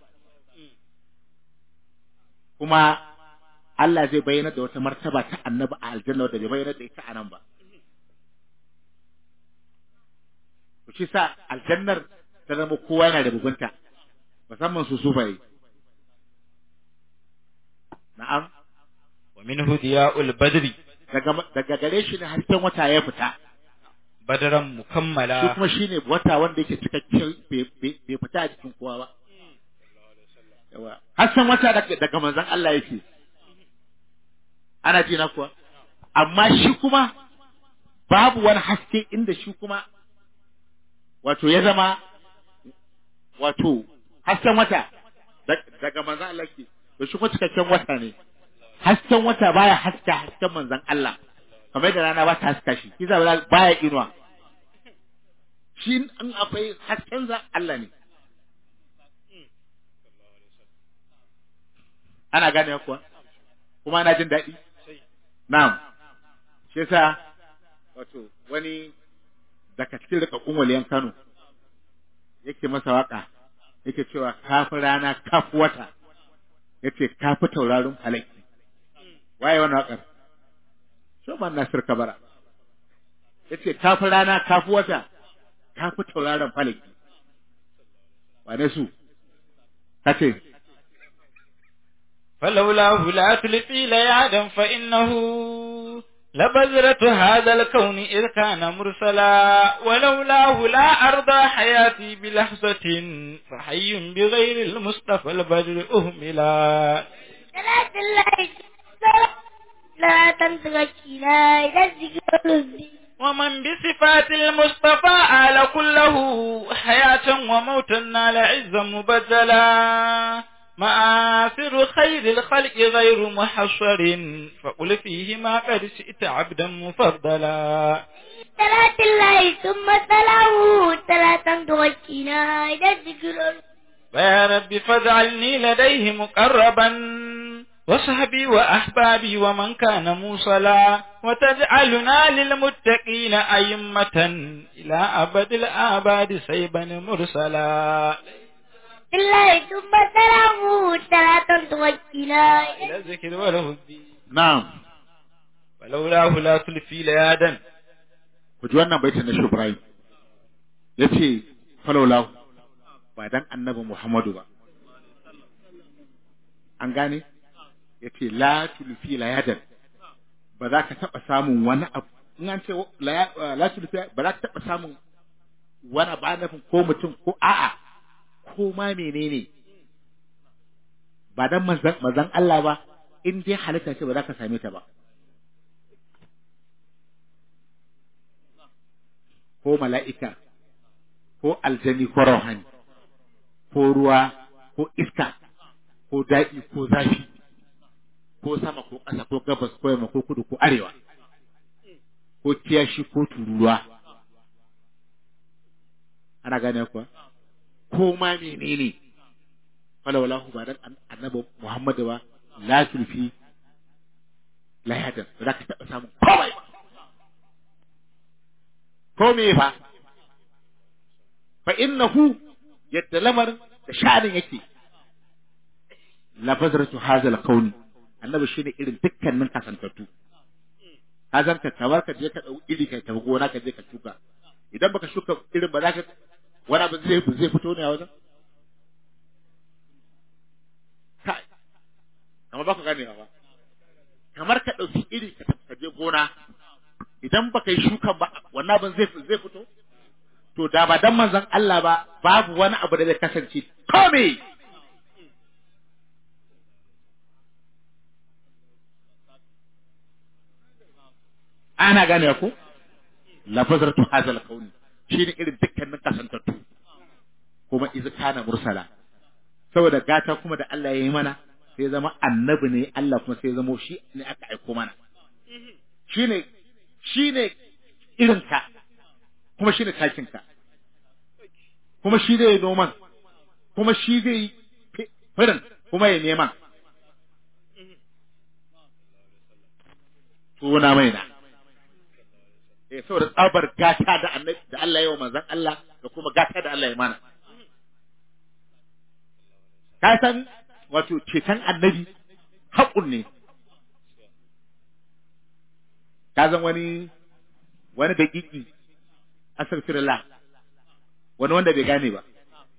kuma Allah zai bayyana da wata martaba ta annabi a aljanna wadda bai bayyana da ita a nan ba. To shi sa aljannar ta zama kowa yana da bugunta, musamman su sufaye. Na'am, ومنه ضياء البدر daga daga gare shi ne hasken wata ya fita, بدرا shi مكملا kuma shi ne wata wanda yake cikakken bai bai- bai fita a cikin kowa ba. Yawa, hasken wata daga daga manzon Allah yake. Ana ji na kuwa? Amma shi kuma babu wani haske inda shi kuma wato ya zama wato hasken wata da- daga manzan Allah ke to shi kuma cikakken wata ne hasken wata baya haska hasken manzan Allah kamar da rana ba ta haska shi shi zai baya inuwa shi in akwai hasken za Allah ne ana gane kuwa kuma ana jin daɗi na'am shi yasa wato wani daga cikin rikakkun waliyan Kano yake masa waka yake cewa kafi rana kafi wata yace kafi taurarin falaki waye wannan wakar Shoman Nasir Kabara yace kafi rana kafi wata kafi taurarin falaki wane su kace فلولاه لا تلقي ليعدا فإنه لبذرة هذا الكون إذ كان مرسلا ولولاه لا أرضى حياتي بلحظة فحي بغير المصطفى البدر أهملا صلاة الله لا تنتظرنا إلى الذكر الذي ومن بصفات المصطفى آل كله حياة وموتا نال عزا مبدلا مآثر خير الخلق غير محصر فقل فيه ما قد شئت عبدا مفضلا صلاة الله ثم تلاه لا تنتظرنا إلى الذكر الذي فيا رب فاجعلني لديه مقربا وصحبي وأحبابي ومن كان موصلا وتجعلنا للمتقين أئمة إلى أبد الآباد سيبا مرسلا الله ثم تلاه لا تنتظرنا إلى الذكر وله الدين na'am ولولاه لا تلفي ليادا ku ji wannan baitin na Shubrai yace falaulahu ba dan annabi Muhammadu ba an gane yace la tulfi layadan ba za ka taba samun wani abu in an ce la la tulfi ba za ka taba samun wani ba nufin ko mutum ko a'a ko ma menene ba dan manzan manzan Allah ba in dai halitta ce ba za ka same ta ba ko mala'ika, ko aljani ko rauhani, ko ruwa, ko iska, ko daɗi, ko zafi, ko sama, ko ƙasa, ko gabas, ko yamma, ko kudu, ko arewa, ko kiyashi, ko tururuwa, ana gane kuwa ko ma menene fala walahu ba dan annabi Muhammadu ba la tulfi la yadan ba za ka taɓa samun komai ba ko me fa fa innahu yadda lamarin da sha'anin yake lafazartu hazal kauni annabi shine irin dukkanin kasantattu ka zan ka kamar ka je ka dau iri ka tafi gona ka je ka shuka idan baka shuka irin ba za ka wani abu zai zai fito ne a wajen kai kamar ba ka gane ba kamar ka dauki iri ka tafi ka je gona idan baka yi shukan ba wannan abin zai zai fito to da ba dan manzon Allah ba babu wani abu da zai kasance kome ana gane ku lafazartu hazal kauni shine irin dukkanin kasantattu kuma iz kana mursala saboda gata kuma da Allah ya yi mana sai zama annabi ne Allah kuma sai zama shi ne aka aiko mana shine shine irin ka kuma shine takin ka kuma shi zai noman kuma shi zai firin kuma ya neman tuna mai na eh saboda tsabar gata da annabi da Allah ya wa manzon Allah da kuma gata da Allah ya mana ka san wato ceton annabi haƙun ne ka zan wani wani daƙiƙi astaghfirullah wani wanda bai gane ba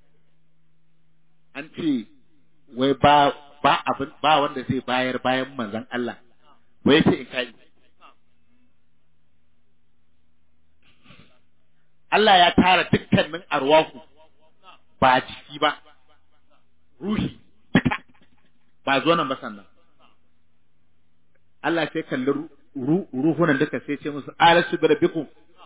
an ce wai ba ba abin ba wanda zai bayar bayan manzon Allah wai sai in kai Allah ya tara dukkanin arwahu ba ciki ba ruhi duka ba zo nan ba sannan Allah sai kalli ruhunan duka sai ce musu alasu bi rabbikum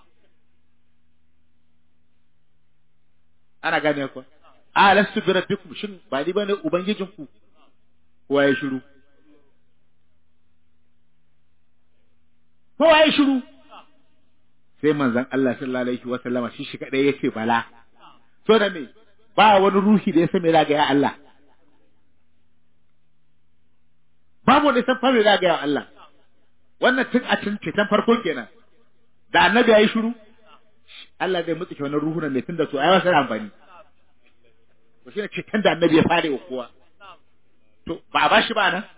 ana gane ku alastu bi rabbikum shin ba ni bane ubangijinku kowa ya shiru kowa ya shiru sai manzon Allah sallallahu alaihi wa sallama shi shi kadai yace bala so da me ba wani ruhi da ya san me zaga ya Allah babu wanda ya san me zaga ya Allah wannan tun a cin cetan farko kenan da annabi ya yi shiru Allah zai mutsuke wannan ruhunan ne tun da su ai wasu amfani to shine cetan da annabi ya fare wa kowa to ba a bashi ba nan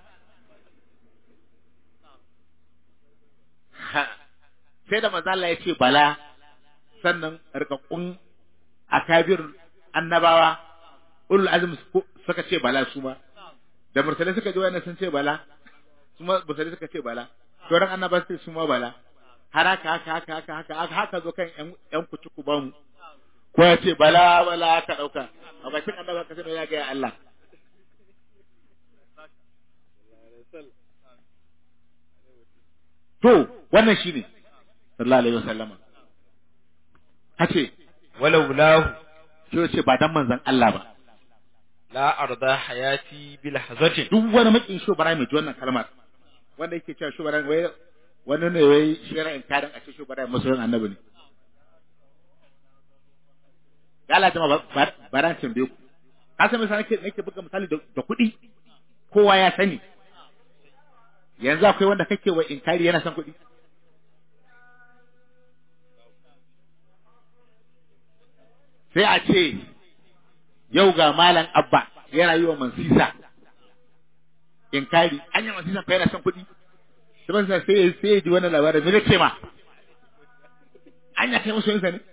sai da manzo Allah ya ce bala sannan rikakkun akabir annabawa ulul azm suka ce bala su ma da mursalai suka ji wannan sun ce bala su ma mursalai suka ce bala sauran annaba sai su ma bala har haka haka haka haka haka haka haka zo kan yan yan kutuku ba mu ko ya ce bala bala ka dauka a bakin annaba ka sai ya ga Allah to wannan shine sallallahu alaihi wasallam kace walau lahu sai ce ba dan manzon Allah ba la arda hayati bil hazatin duk wani makin shubara mai ji wannan kalmar wanda yake cewa shubara wai wani ne wai shira in kadan a ce shubara masoyin annabi ne ya Allah jama baran tambaye ku ka san misali nake nake buga misali da kuɗi kowa ya sani yanzu akwai wanda kake wa inkari yana son kuɗi sai a ce yau ga malam abba yana yi wa mansisa inkari an yi mansisa fa yana son kuɗi sai mansisa sai ya sai ya ji wannan labarin me ce ma an ya kai musu yinsa ne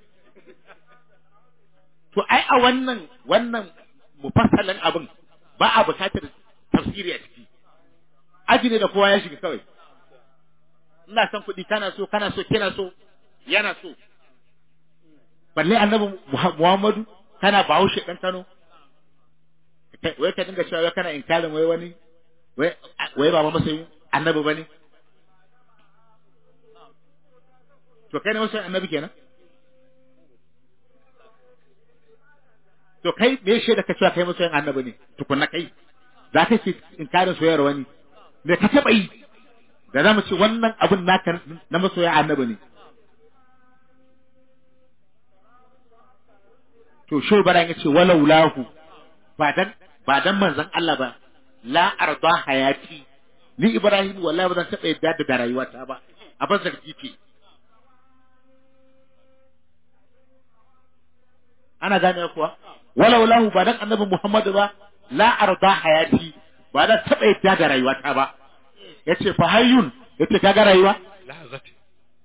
to ai a wannan wannan mufassalin abin ba a bukatar tafsiri a ciki aji ne da kowa ya shiga kawai ina son kuɗi kana so kana so kina so yana so balle annabi Muhammadu kana bahaushe dan Kano wai ka dinga cewa kana inkarin wai wani wai wai ba masoyin annabi bane to kai ne masoyin annabi kenan to kai me shi da ka cewa kai masoyin annabi ne tukunna kai za ka ce inkarin soyayyar wani me ka taba yi da za mu ce wannan abin naka na masoyin annabi ne to shi bara ya ce walau lahu ba dan ba dan manzon Allah ba la arda hayati ni Ibrahim wallahi ba zan taɓa yadda da rayuwata ba a ban zargi ce ana gane kuwa walau lahu ba dan annabi Muhammadu ba la arda hayati ba zan taɓa yadda da rayuwata ba yace fa hayyun yace kaga rayuwa lahazatin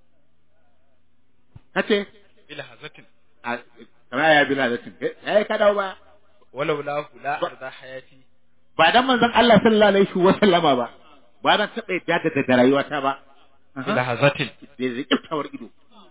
kace ilahazatin a kamar ya bila zatin eh ka dawo ba walau lahu la Ba- arda hayati ba dan manzon Allah sallallahu alaihi wa sallama ba ba dan taɓa yadda da da rayuwata ba Aha. ilahazatin da zai kiftawar ido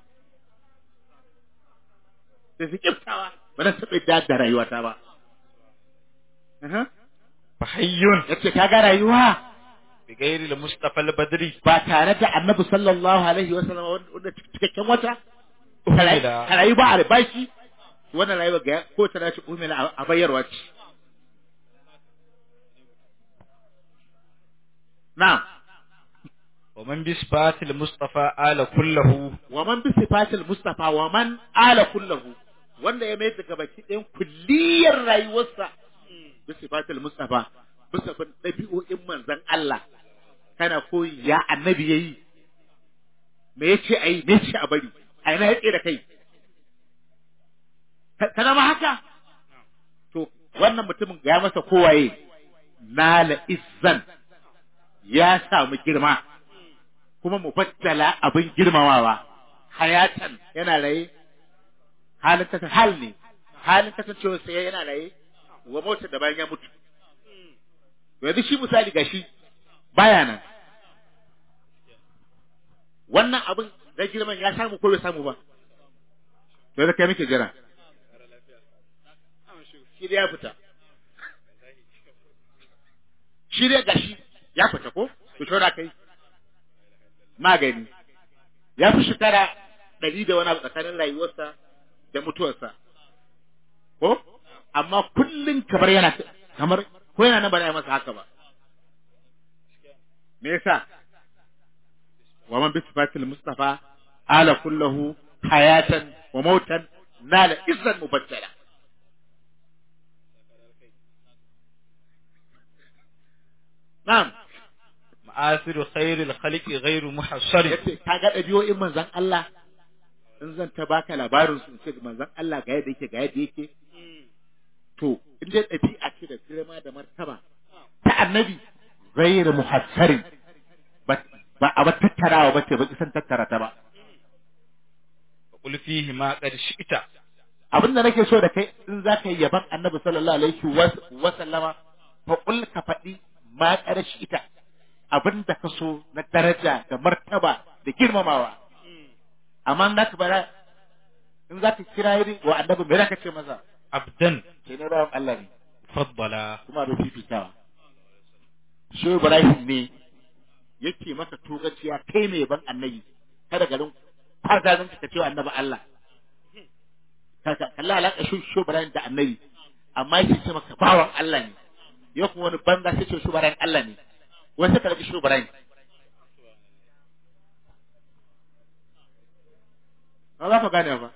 da zai kiftawa ba dan taɓa yadda da rayuwata ba Aha. fa hayyun yace kaga rayuwa bi ghairi al-mustafa al-badri ba tare da annabi sallallahu alaihi wa sallama wanda cikakken wata Umila. ka rayu ba a bashi wannan rayuwa ga ko ta dace umila a bayarwa ce na'am wa man bi sifatil mustafa ala kullahu wa man bi sifatil mustafa wa man ala kullahu wanda ya mai daga baki ɗayan kulliyar rayuwarsa bi sifatil mustafa bisa bin ɗabi'o'in manzon Allah kana koyi ya annabi yayi me yace ayi me yace a bari a ina yake da kai Ka- kana ma haka to wannan mutumin ga ya masa kowaye nala izzan ya samu girma kuma mubattala abin girmamawa hayatan yana raye halin kasa hal ne halin kasancewa sai yana raye wa mota da bayan ya mutu yanzu shi misali gashi baya nan wannan abin da girman ya samu ko bai samu ba to yanzu kai muke jira shi dai ya fita shi dai gashi ya fita ko to shora kai magani ya fi shekara ɗari da wani abu tsakanin rayuwarsa da mutuwarsa ko amma kullum kamar yana kamar ko yana nan ba za a yi masa haka ba me yasa wa man bi sifatil mustafa ala kullahu hayatan wa mautan nala izzan mubattala na'am ma'asiru khairil khaliqi ghairu muhassari yace kaga ɗabi'o'in manzon Allah in zan ta baka labarin su in ce manzon Allah ga yadda yake ga yadda yake to in dai ɗabi'a ce da girma da martaba ta annabi ghairu muhassarin ba ba a ba tattarawa ba ce ba kisan tattara ta ba qul fihi ma qad shi'ta abin da nake so da kai in za ka yi yaban annabi sallallahu alaihi wa- wa sallama fa qul ka faɗi ma ƙarashi ita abin da ka so na daraja da martaba da girmamawa amma na ka bara in za ka kira yi wa annabi me za ka ce masa abdan sai na rawan Allah ne faddala kuma da fifitawa shi Ibrahim ne yake maka togaciya kai mai ban annabi kada garin kwarzazin ka ce wa annabi Allah kaka Allah alaka shi shi Ibrahim da annabi amma yake ce maka bawan Allah ne ya kuma wani banza sai ce shi Ibrahim Allah ne wai sai ka rage shi Ibrahim ba za ka gane ba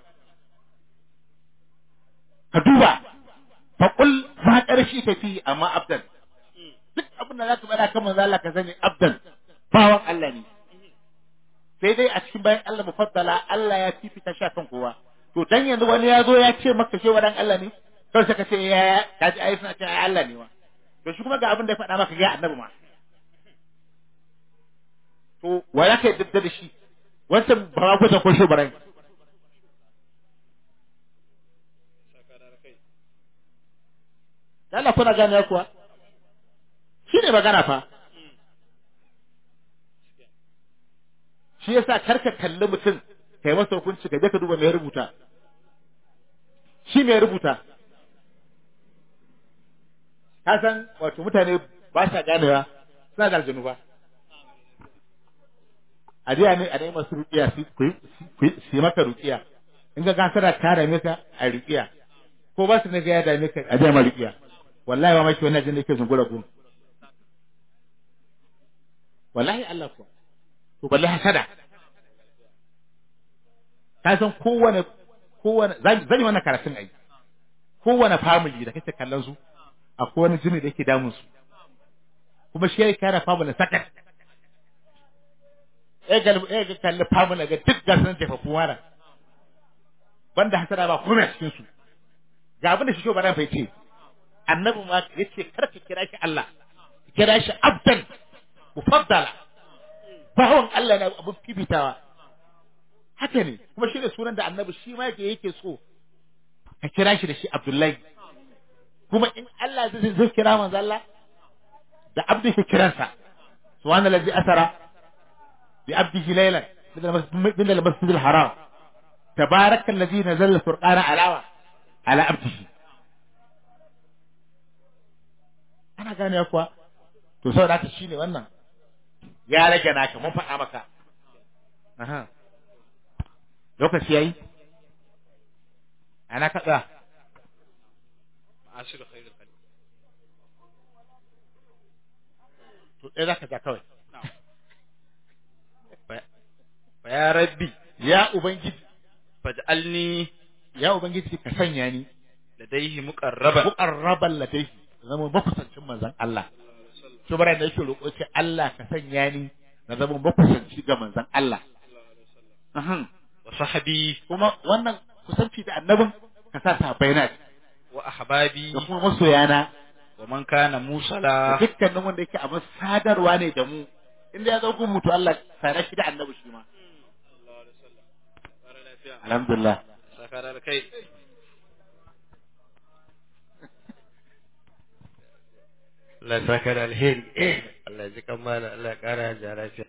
ka duba fa qul ma ƙarshe ka fi amma abdan duk abin da za ka bada kan manzo Allah ka sani abdan bawan Allah ne sai dai a cikin bayan Allah mufaddala Allah ya fifita shi kan kowa to dan yanzu wani ya zo ya ce maka cewa dan Allah ne kawai sai ka ce ya ka ji ayi suna ce ai Allah ne wa to shi kuma ga abin da ya faɗa maka ga annabi ma to wa ya kai dadda da shi wancan ba ma gwada ko shi barai Allah kuna gane kuwa shi ne magana fa shi yasa karka kalli mutum kai masa hukunci ka je ka duba me ya rubuta shi me ya rubuta ka san wato mutane ba sa ganewa suna da aljanu ba a jiya ne a dai masu rukiya su ku yi- ku yi- su yi maka rukiya in ga gasara ta dame ka a rukiya ko ba su ne ga ya dame ka a jiya ma rukiya wallahi ba maki wannan jin da yake zungura gun wallahi Allah kuwa to balle hasada ka san kowane kowane zan zan yi wannan karatun ai kowane family da kake kallon su akwai wani jini da yake damun su kuma shi yake kare family sakat eh ga eh ga kalli family ga duk gasan jefafu mara banda hasara ba kuma cikin su ga abin da shi shobaran fa yace annabi ma yace kar ka kira shi Allah ka kira shi abdan mufaddala bawon Allah na abun fifitawa haka ne kuma shi ne sunan da annabi shi ma yake yake so ka kira shi da shi Abdullahi kuma in Allah zai zai kira manzo Allah da abdi ke kiransa subhanallazi asara bi abdihi laylan min al-masjid al-haram tabaraka allazi nazzala al-furqana ala ala abdihi ana gane kuwa to saboda haka shine wannan ya rage naka mun faɗa maka aha lokaci yayi ana kaɗa ma'ashiru khairul khalq to ɗaya za ka ja kawai fa ya rabbi ya ubangiji faj'alni ya ubangiji ka sanya ni ladaihi muqarraban muqarraban ladaihi zama makusancin manzon Allah to bara da yake roƙo ce Allah ka sanya ni na zama makusanci ga manzon Allah ahan wa sahbi kuma wannan kusanci da annabin ka sa sahabbai na wa ahbabi da kuma masoyana wa man kana da musala dukkanin wanda yake abin sadarwa ne da mu inda ya zo gun mutu Allah tare shi da annabi shi ma alhamdulillah sakara da kai Allah ya saka da alheri Allah ya ji kan mana Allah ya kara ya lafiya